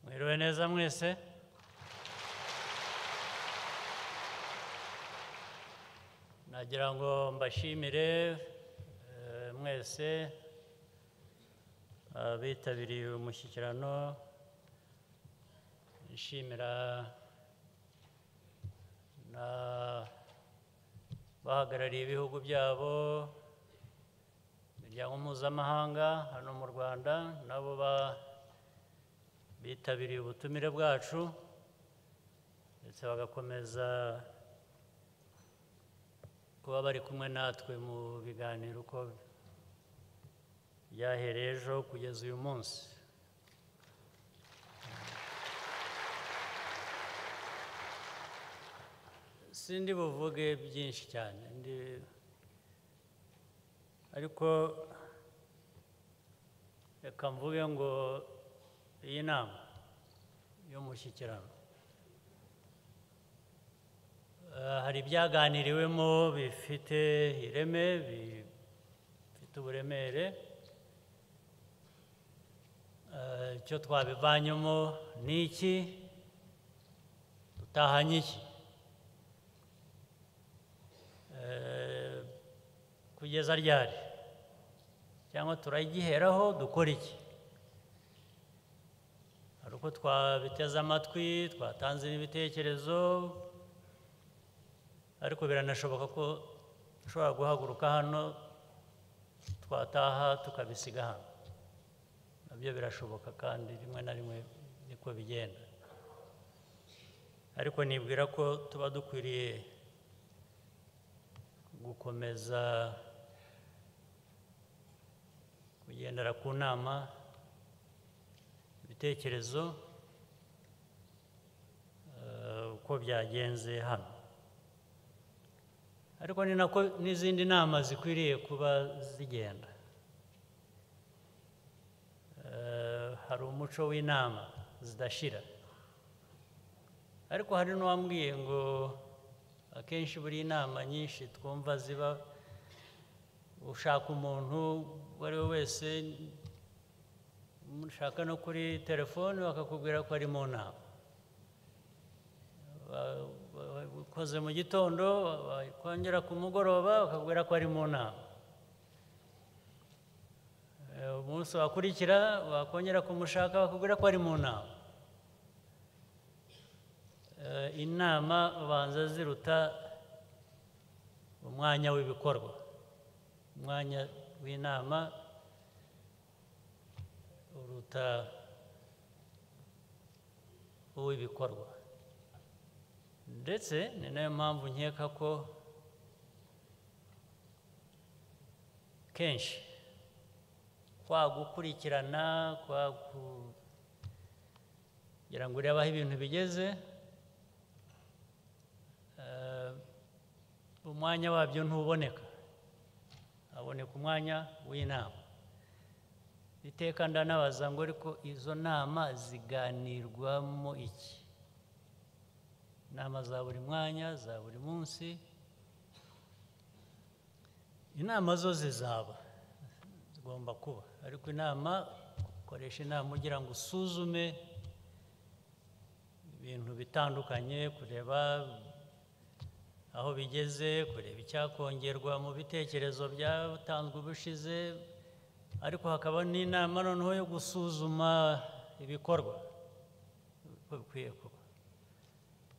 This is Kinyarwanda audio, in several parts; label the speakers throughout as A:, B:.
A: Připravené za mnou nagira ngo mbashimire mwese abitabiriye uyu mushyikirano nshimira n'abahagarariye ibihugu byabo imiryango mpuzamahanga hano mu rwanda nabo bitabiriye ubutumire bwacu ndetse bagakomeza kuba bari kumwe natwe mu biganiro uko byahereye ejo kugeza uyu munsi sindi buvuge byinshi cyane ariko reka mvuge ngo iyi nama y'umushyikirano hari ibyaganiriwemo bifite ireme bifite uburemere icyo twabivanyemo ni iki dutahanye iki kugeza ryari cyangwa turagiheraho dukora iki hari uko twabiteze amatwi twatanze n'ibitekerezo ariko biranashoboka ko dushobora guhaguruka hano twataha tukabisiga hano nabyo birashoboka kandi rimwe na rimwe niko bigenda ariko nibwira ko tuba dukwiriye gukomeza kugendera ku nama ibitekerezo uko byagenze hano ariko ni nako n'izindi nama zikwiriye kuba zigenda hari umuco w'inama zidashira ariko hari n'uwambwiye ngo akenshi buri nama nyinshi twumva ziba ushaka umuntu uwo ari we wese mushaka no kuri telefone bakakubwira ko ari mu nama bakoze mu gitondo bakongera ku mugoroba bakakubwira ko ari mu nama umunsi wakurikira wakongera kumushaka bakubwira ko ari mu nama inama ubanza ziruta umwanya w'ibikorwa umwanya w'inama uruta uw'ibikorwa ndetse ni nayo mpamvu nkeka ko kenshi kwa gukurikirana kwa kugira ngo urebe aho ibintu bigeze umwanya wabyo ntuboneka haboneka umwanya w'inama iteka ndanabaza ngo ariko izo nama ziganirwamo iki inama za buri mwanya za buri munsi inama zo zizaba zigomba kuba ariko inama ukoresha inama ugira ngo usuzume ibintu bitandukanye kureba aho bigeze kureba icyakongerwa mu bitekerezo byatanzwe ubushize ariko hakaba n'inama noneho yo gusuzuma ibikorwa uko bikwiye kuba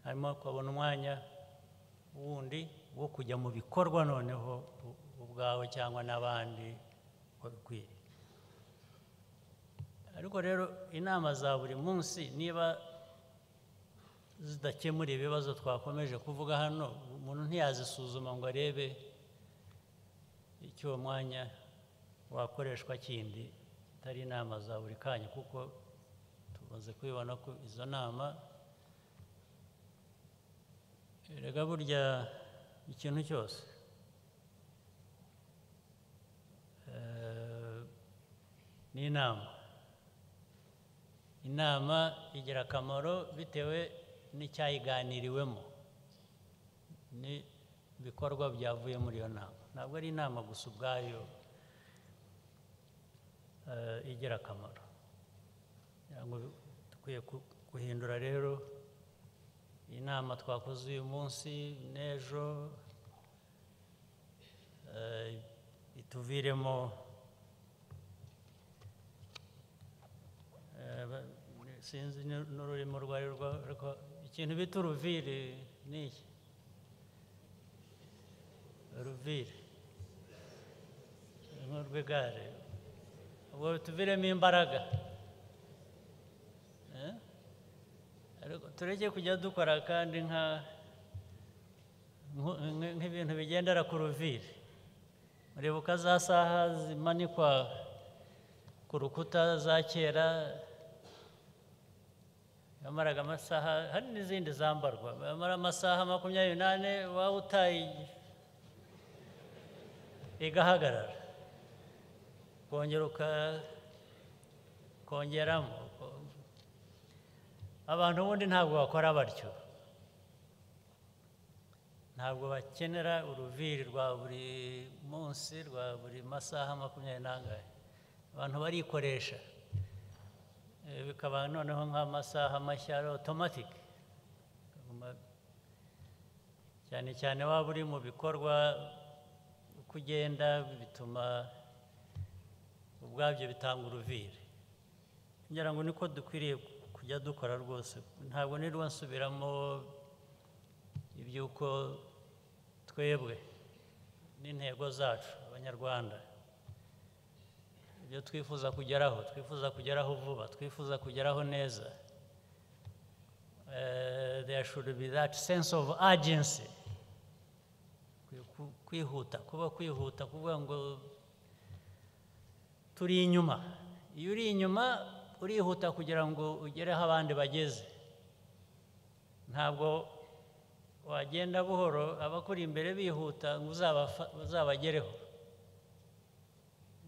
A: hanyuma ukabona umwanya wundi wo kujya mu bikorwa noneho ubwawe cyangwa n'abandi uko bikwiye ariko rero inama za buri munsi niba zidakemura ibibazo twakomeje kuvuga hano umuntu ntiyazisuzuma ngo arebe icyo uwo mwanya wakoreshwa kindi atari inama za buri kanya kuko tumaze kubibona ko izo nama rega burya ikintu cyose ni inama inama igira akamaro bitewe n'icyayiganiriwemo n'ibikorwa byavuye muri iyo nama ntabwo ari inama gusa ubwayo igira akamaro ukwiye ku- guhindura rero inama twakoze uyu munsi n'ejo eh, ituviremo eh, ba- sinzi n'u- n'ururimi urwo ari rwo ariko ikintu bita uruviri ni iki uruviri nk'urw'igare ubwo tuviremo imbaraga Eh? Ariko tureke kujya dukora kandi nka nku- nk- nk'ibintu bigendera ku ruviri muribuka za saha zimanikwa ku rukuta za kera yamaraga amasaha hari n'izindi zambarwa yamara amasaha makumyabiri n'ane waba utaye igahagarara kongera uka- kongeramo abantu ubundi ntabwo bakora batyo ntabwo bakenera uruviri rwa buri munsi rwa buri masaha makumyabiri n'angahe abantu barikoresha Eh, bikaba noneho nk'amasaha mashya ari otomatike cyane cyane waba uri mu bikorwa uko ugenda bituma ubwabyo bitanga uruviri ngira ngo niko dukwiriye kujya dukora rwose ntabwo nirwo nsubiramo iby'uko twebwe n'intego zacu abanyarwanda ibyo twifuza kugeraho twifuza kugeraho vuba twifuza kugeraho neza Eh, there should be that sense of urgency Kwi- ku- kwihuta kuba kwihuta kuvuga ngo turi inyuma iyo uri inyuma urihuta kugira ngo ugere aho abandi bageze ntabwo wagenda buhoro abakuri imbere bihuta ngo uzabafa- uzabagereho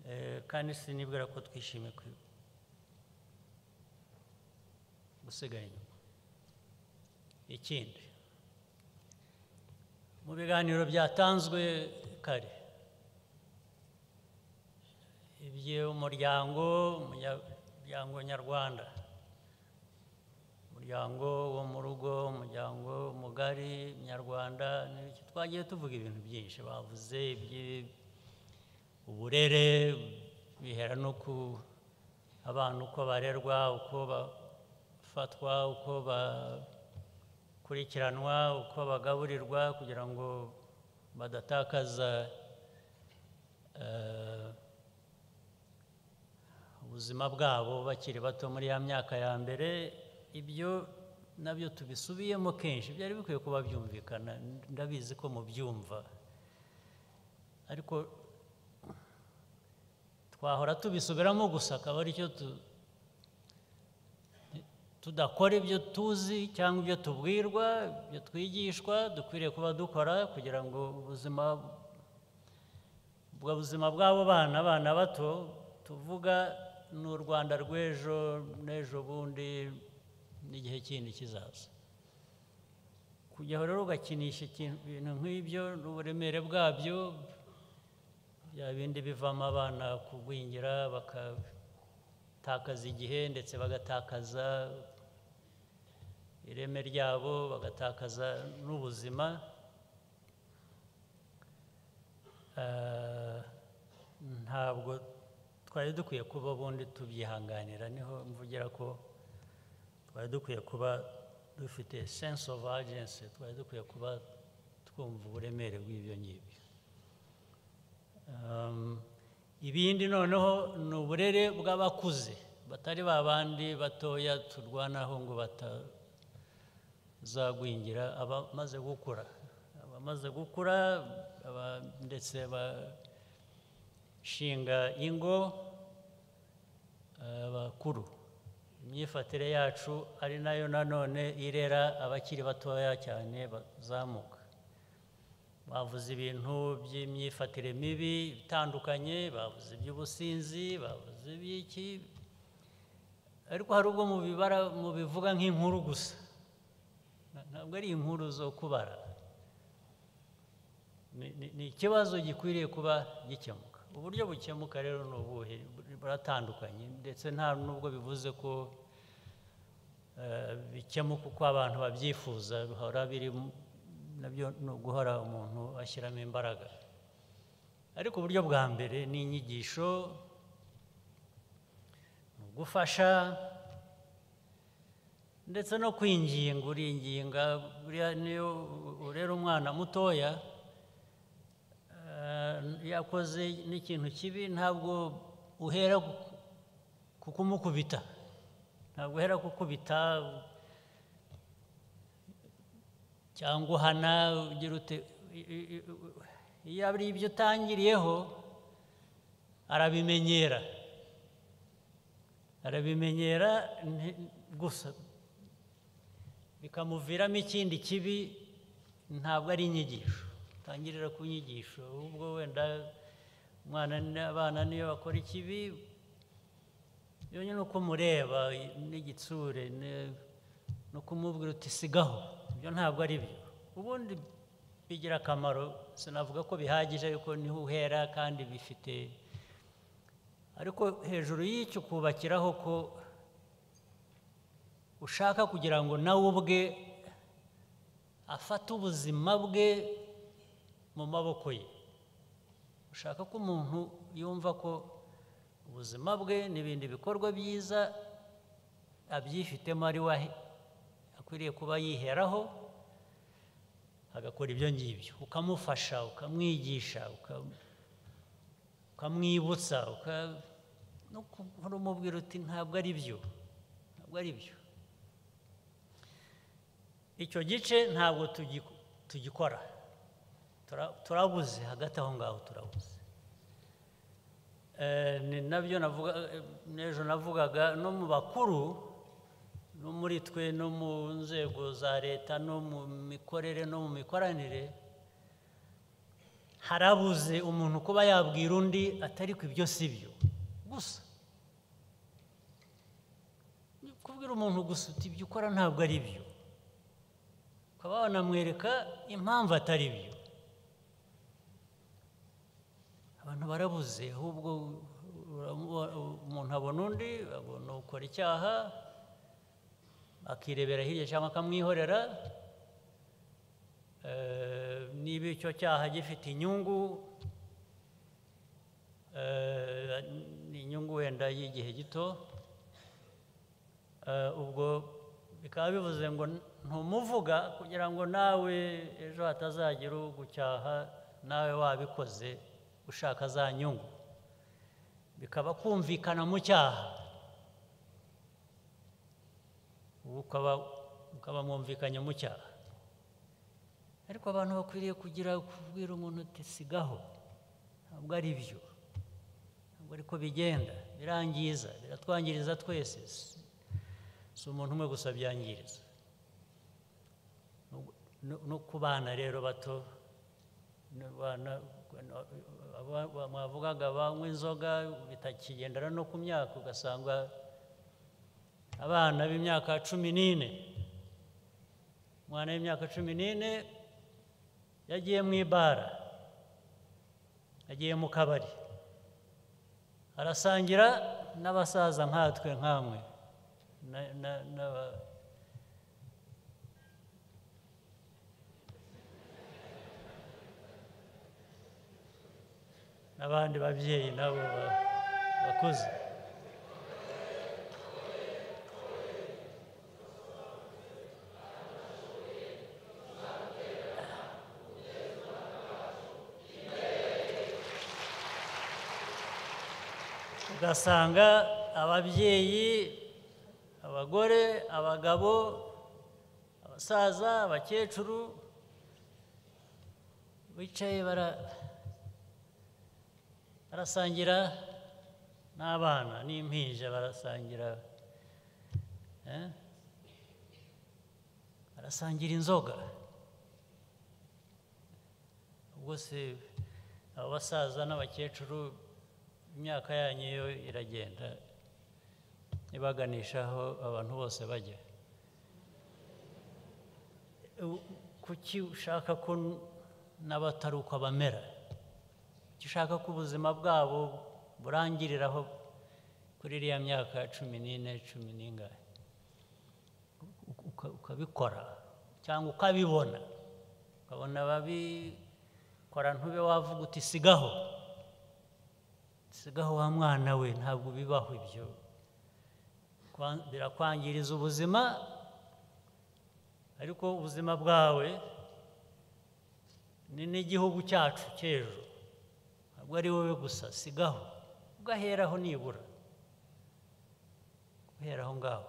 A: Eh, kandi sinibwira ko twishimiye kwi- gusigara inyuma ikindi mu biganiro byatanzwe kare iby'umuryango umuryango nyarwanda umuryango wo mu rugo umuryango mugari nyarwanda n'iki. twagiye tuvuga ibintu byinshi bavuze iby'uburere bihera no ku abana uko barerwa uko bafatwa uko bakurikiranwa uko bagaburirwa kugira ngo badatakaza eh, ubuzima bwabo bakiri bato muri ya myaka ya mbere ibyo nabyo tubisubiyemo kenshi byari bikwiye kuba byumvikana ndabizi ko mubyumva ariko twahora tubisubiramo gusa akaba aricyo tu- tudakora ibyo tuzi cyangwa ibyo tubwirwa ibyo twigishwa dukwiriye kuba dukora kugira ngo ubuzima ubwo buzima bw'abo bana abana bato tuvuga ni u rwanda rw'ejo n'ejo bundi n'igihe kindi kizaza kujyaho rero ugakinisha ikintu- ibintu nk'ibyo n'uburemere bwabyo bya bindi bivamo abana kugwingira bagatakaza igihe ndetse bagatakaza ireme ryabo bagatakaza n'ubuzima Eh, ntabwo twari dukwiye kuba ubundi tubyihanganira niho mvugira ko twari dukwiye kuba dufite sense of urgency twari dukwiye kuba twumva uburemere bw'ibyo ngibyo Um, ibindi noneho ni uburere bw'abakuze batari ba bandi batoya turwanaho ngo batazagwingira abamaze gukura abamaze gukura aba- ndetse bashinga ingo abakuru imyifatire yacu ari nayo nanone irera abakiri batoya cyane bazamuka bavuze ibintu by'imyifatire mibi itandukanye bavuze iby'ubusinzi bavuze iby'iki ariko hari ubwo mubibara mubivuga nk'inkuru gusa Na- ntabwo ari inkuru zo kubara Ni- ni- ni ikibazo gikwiriye kuba gikemuka uburyo bukemuka rero ni ubuhe buratandukanye ndetse nta n'ubwo bivuze ko eh, bikemuka uko abantu babyifuza bihora biri mu- nabyo ni uguhora umuntu ashyiramo imbaraga ariko uburyo bwa mbere ni inyigisho ni ugufasha ndetse no kwinginga uringinga buriya niyo urera umwana mutoya eh, yakoze n'ikintu kibi ntabwo uhera ku- ku kumukubita ntabwo uhera kukubita cyangwa uhana ugira ute i- i- i- iyo ari ibyo utangiriyeho arabimenyera arabimenyera nti- gusa bikamuviramo ikindi kibi ntabwo ari inyigisho utangirira ku nyigisho ahubwo wenda umwana n'abana niyo bakora ikibi yonyine ni uko umureba n'igitsure ne- ni ukumubwira uti sigaho ibyo ntabwo ari byo ubundi bigira akamaro sinavuga ko bihagije ariko niho uhera kandi bifite ariko hejuru y'icyo kubakiraho ko ushaka kugira ngo nawe ubwe afate ubuzima bwe mu maboko ye ushaka ko umuntu yumva ko ubuzima bwe n'ibindi bikorwa byiza abyifitemo ari we ahe- akwiriye kuba yiheraho agakora ibyo ngibyo ukamufasha ukamwigisha uka- ukamwibutsa uka- no guhora umubwira uti ntabwo ari byo ntabwo ari byo icyo gice ntabwo tugi- tugikora Tura- turabuze hagati aho ngaho turabuze Eh, ni nabyo navuga eh, n'ejo navugaga no mu bakuru no muri twe no mu nzego za leta no mu mikorere no mu mikoranire harabuze umuntu kuba yabwira undi atari ku ibyo si byo gusa Ni kubwira umuntu gusa uti ibyo ukora ntabwo ari byo ukaba wanamwereka impamvu atari byo abantu barabuze ahubwo uramu- umuntu abona undi abona ukora icyaha akirebera hirya cyangwa akamwihorera Eh, niba icyo cyaha gifite inyungu eh, ni inyungu wenda y'igihe gito Eh, ubwo bikaba bivuze ngo ntumuvuga kugira ngo nawe ejo hatazagira ugucyaha nawe wabikoze ushaka za nyungu bikaba kumvikana mu cyaha ubu ukaba ukaba mwumvikanye mu cyaha ariko abantu bakwiriye kugira kubwira umuntu uti sigaho ntabwo ari byo ntabwo ari ko bigenda birangiza biratwangiriza twese si- si umuntu umwe gusa byangiriza No- no- no ku bana rero bato n'abana aba- aba- mwavugaga banywa inzoga bitakigendera no ku myaka ugasanga abana b'imyaka cumi n'ine umwana w'imyaka cumi n'ine yagiye mu ibara yagiye mu kabari arasangira n'abasaza nkatwe nkamwe na- na- n'aba- n'abandi babyeyi nabo ba- bakuze ugasanga ababyeyi abagore abagabo abasaza abakecuru bicaye bara- barasangira n'abana n'impinja barasangira eh? barasangira inzoga ubwo se abo basaza n'abakecuru imyaka yanyu yo iragenda ibaganisha aho abantu bose bajya U- kuki ushaka ko n- n'abatari uko bamera kuki ushaka ko ubuzima bwabo burangiriraho kuri iriya myaka cumi n'ine cumi n'ingahe ukabikora cyangwa ukabibona ukabona ababikora ntube wavuga uti sigaho sigaho wa mwana we ntabwo bibaho ibyo Kwa- birakwangiriza ubuzima ariko ubuzima bwawe ni n'igihugu cyacu cy'ejo ntabwo ari wowe gusa sigaho ugaheraho nibura guhera aho ngaho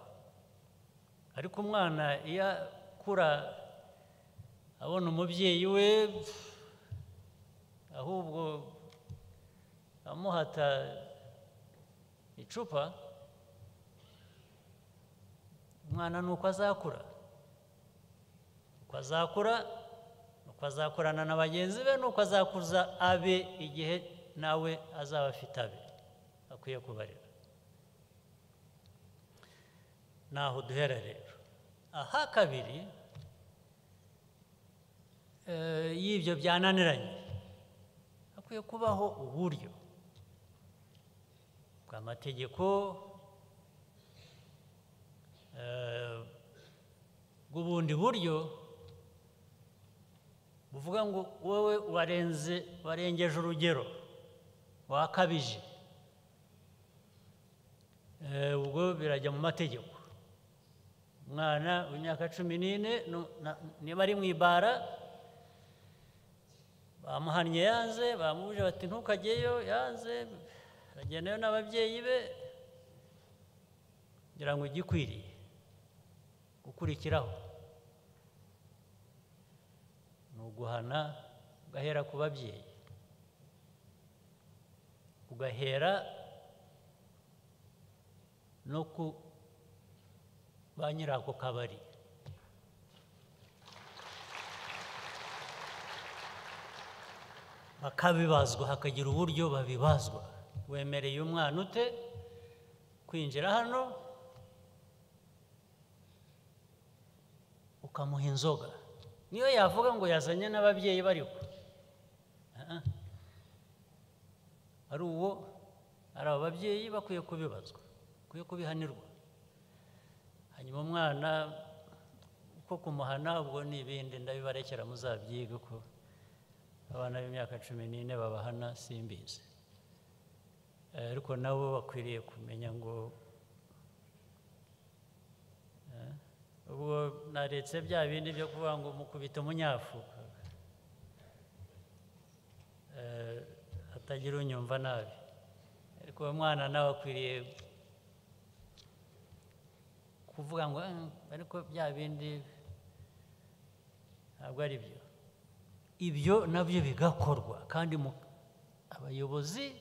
A: ariko umwana iyo akura abona umubyeyi we pf, ahubwo amuhata icupa umwana ni uko azakura uko azakura uko azakorana na bagenzi be n'uko azakuza abe igihe nawe azaba afite abe akwiye kubarira naho duhera rero aha kabiri eh, y'ibyo byananiranye hakwiye kubaho uburyo bw'amategeko eh, bw'ubundi buryo buvuga ngo wowe warenze warengeje urugero wakabije Eh, ubwo birajya mu mategeko umwana w'imyaka cumi n'ine nu- na- niba ari mu ibara bamuhannye yanze bamubuje bati ntukajyeyo yanze aragendayo n'ababyeyi be kugira ngo ujye ukwiriye gukurikiraho ni uguhana ugahera ku babyeyi ugahera no ku ba nyiri ako kabari bakabibazwa hakagira uburyo babibazwa wemereye umwana ute kwinjira hano ukamuha inzoga niyo yavuga ngo yazanye n'ababyeyi bariho Ah, ah. ari uwo ari abo babyeyi bakwiye kubibazwa bakwiye kubihanirwa hanyuma umwana uko kumuhana ubwo ni ibindi ndabibarekera muzabyige ko abana b'imyaka cumi n'ine babahana simbizi Eh, ariko nabo bakwiriye kumenya ngo eh, ubwo naretse bya bindi byo kuvuga ngo mukubita umunyafu Eh, atagira unyumva nabi ariko uwo mwana nawe akwiriye kuvuga ngo "Eh, ariko bya bindi ntabwo ari byo ibyo nabyo bigakorwa kandi mu- abayobozi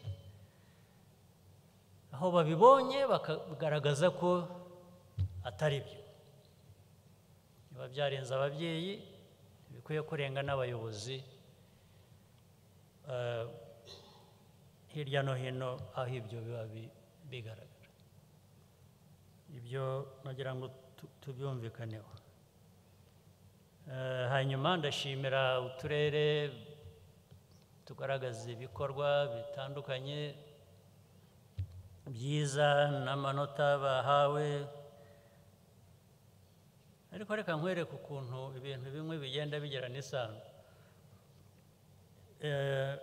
A: aho babibonye bakagaragaza ko atari byo biba byarenze ababyeyi bikwiye kurenga n'abayobozi eh, hirya no hino aho ibyo biba bi- bigaragara ibyo nagira ngo tu- tubyumvikaneho Eh, hanyuma ndashimira uturere tugaragaza ibikorwa bitandukanye byiza n'amanota bahawe ariko reka nkwereke ukuntu ibintu bimwe bigenda bigira n'isano Eh,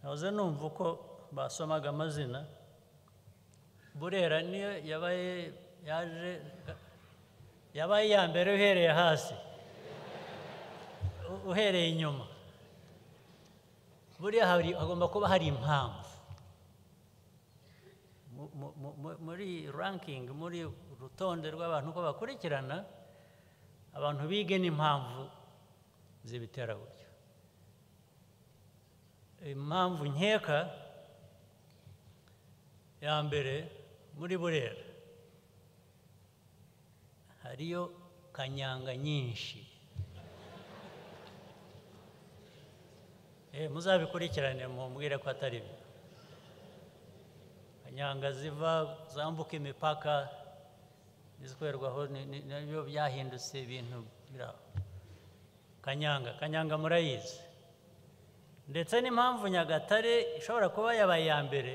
A: nahoze numva uko basomaga amazina burera niyo yabaye yaje yabaye iya mbere uhereye hasi u- uhereye inyuma buriya hari hagomba kuba hari impamvu Mu- mu- mu- mu- muri ranking muri urutonde rw'abantu uko bakurikirana abantu bige n'impamvu z'ibitera gutyo impamvu nkeka ya mbere muri burera hariyo kanyanga nyinshi Eh, muzabikurikirane mumbwire ko atari byo kanyanga ziva zambuka imipaka izikorerwaho ni- ni- nabyo byahindutse ibintu biraho kanyanga kanyanga murayizi ndetse n'impamvu nyagatare ishobora kuba yabaye iya mbere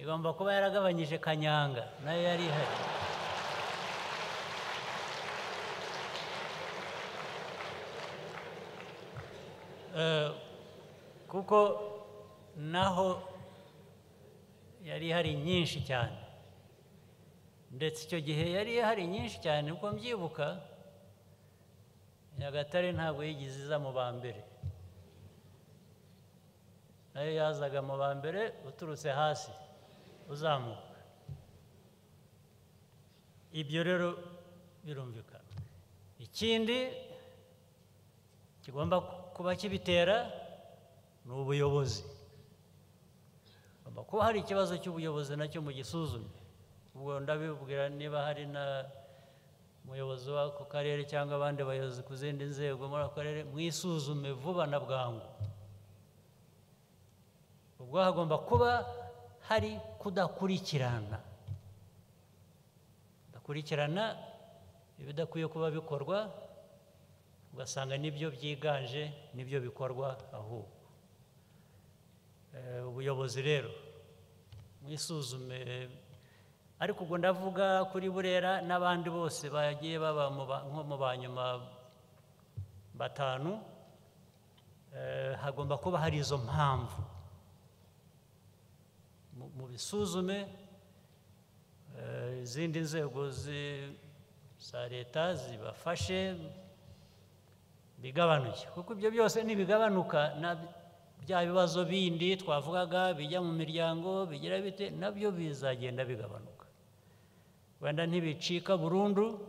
A: igomba kuba yaragabanyije kanyanga nayo yari ihari eh, kuko naho yari hari nyinshi cyane ndetse icyo gihe yari hari nyinshi cyane uko mbyibuka nyagatare ntabwo yigeze iza mu ba mbere nayo yazaga mu ba mbere uturutse hasi uzamuka ibyo rero birumvikana ikindi kigomba kuba kibitera ni ubuyobozi hagomba kuba hari ikibazo cy'ubuyobozi nacyo mu gisuzume ubwo ndabibwira niba hari na umuyobozi w'ako karere cyangwa abandi bayobozi ku zindi nzego muri ako karere mwisuzume vuba na bwangu ubwo hagomba kuba hari kudakurikirana kudakurikirana ibidakwiye kuba bikorwa ugasanga nibyo byiganje nibyo bikorwa ahubwo Eh, ubuyobozi rero mwisuzume ariko ubwo ndavuga kuri burera n'abandi bose bagiye baba mu ba- nko mu ba nyuma batanu eh, hagomba kuba hari izo mpamvu Mu- mubisuzume eh, izindi nzego zi- za leta zibafashe bigabanuke kuko ibyo byose nibigabanuka na bya bibazo bindi twavugaga bijya mu miryango bigira bite nabyo bizagenda bigabanuka wenda ntibicika burundu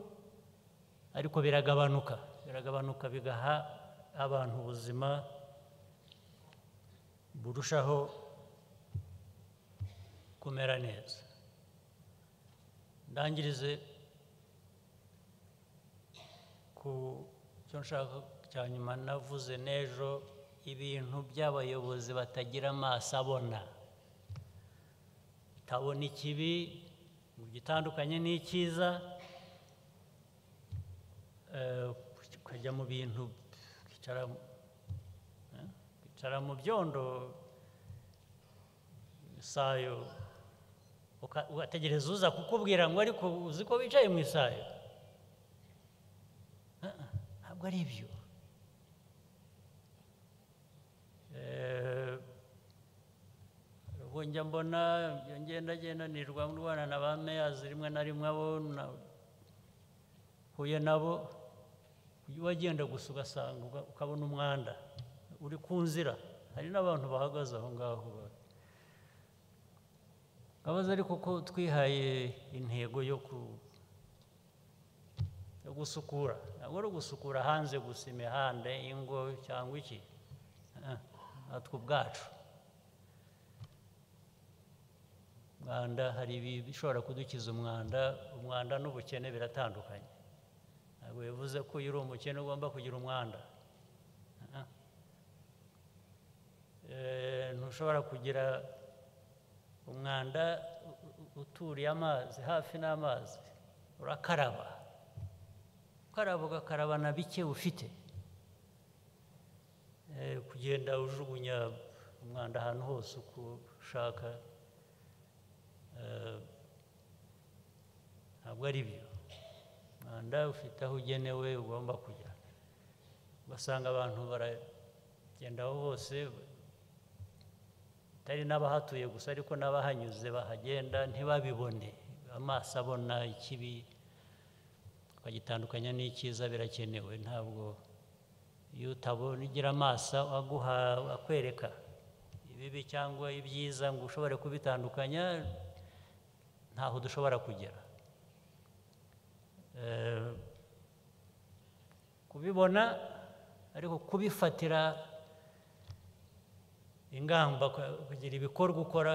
A: ariko biragabanuka biragabanuka bigaha abantu ubuzima burushaho kumera neza ndangirize ku cyo nshaka cya nyuma navuze n'ejo ibintu by'abayobozi batagira amaso abona utabona ikibi ngo gitandukanye n'icyiza eh, ukajya mu bintu ukicara eh, ukicara mu byondo isayo uka- ugategereza uza kukubwira ngo ariko uzi ko wicaye mu isayo Ah, ntabwo ari ibyo Eh, ubwo njya mbona ibyo ngenda gendanirwa ndwana na ba meyazi rimwe na rimwe abo nahuye nabo ujya wagenda gusa ugasanga uga- ukabona umwanda uri ku nzira hari n'abantu bahagaze aho ngaho ba- abaza ariko ko twihaye intego yo ku- yo gusukura ntabwo ari ugusukura hanze gusa imihanda ingo cyangwa iki Ah, natwe ubwacu umwanda hari ibi- bishobora kudukiza umwanda umwanda n'ubukene biratandukanye ntabwo bivuze ko iyo uri umukene ugomba kugira umwanda Ah, ah. Eh, ntushobora kugira umwanda u- u- uturiye amazi hafi n'amazi urakaraba ukaraba ugakaraba na bike ufite Eh, kugenda ujugunya umwanda ahantu hose uko ushaka eh, ntabwo ari byo umwanda ufite aho ugenewe ugomba kujya ugasanga abantu baragenda aho hose atari n'abahatuye gusa ariko n'abahanyuze bahagenda ntibabibone amaso abona ikibi bakagitandukanya n'icyiza birakenewe ntabwo iyo utabona ugira amaso aguha akwereka ibibi cyangwa ibyiza ngo ushobore kubitandukanya ntaho dushobora kugera Eh, kubibona ariko kubifatira ingamba ku- kugira ibikorwa ukora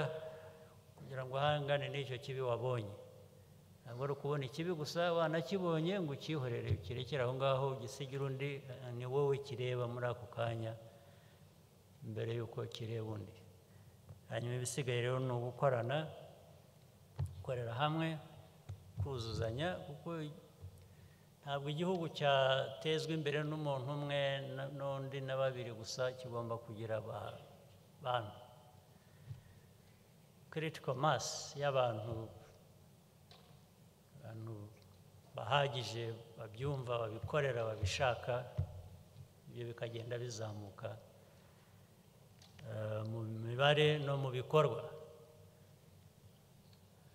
A: kugira ngo uhangane n'icyo kibi wabonye ntabwo ari ukubona ikibi gusa wanakibonye ngo ukihorere ukirekere aho ngaho ugisigire undi eh, ni wowe kireba muri ako kanya mbere y'uko kireba undi hanyuma ibisigaye rero ni ugukorana gukorera hamwe kuzuzanya kuko ntabwo igihugu cyatezwa imbere n'umuntu umwe na- n'undi na babiri gusa kigomba kugira aba- bantu critical mass y'abantu abantu bahagije babyumva babikorera babishaka ibyo bikagenda bizamuka mibare no mu bikorwa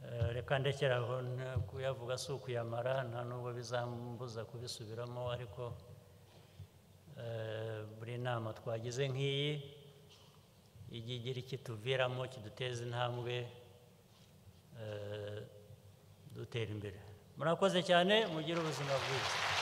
A: Eh, reka ndekera aho nta- kuyavuga si ukuyamara nta nubwo bizambuza kubisubiramo ariko eh, buri nama twagize nk'iyi ijya igira ikituviramo kiduteza intambwe eh, dutera imbere murakoze cyane mugire ubuzima bwiza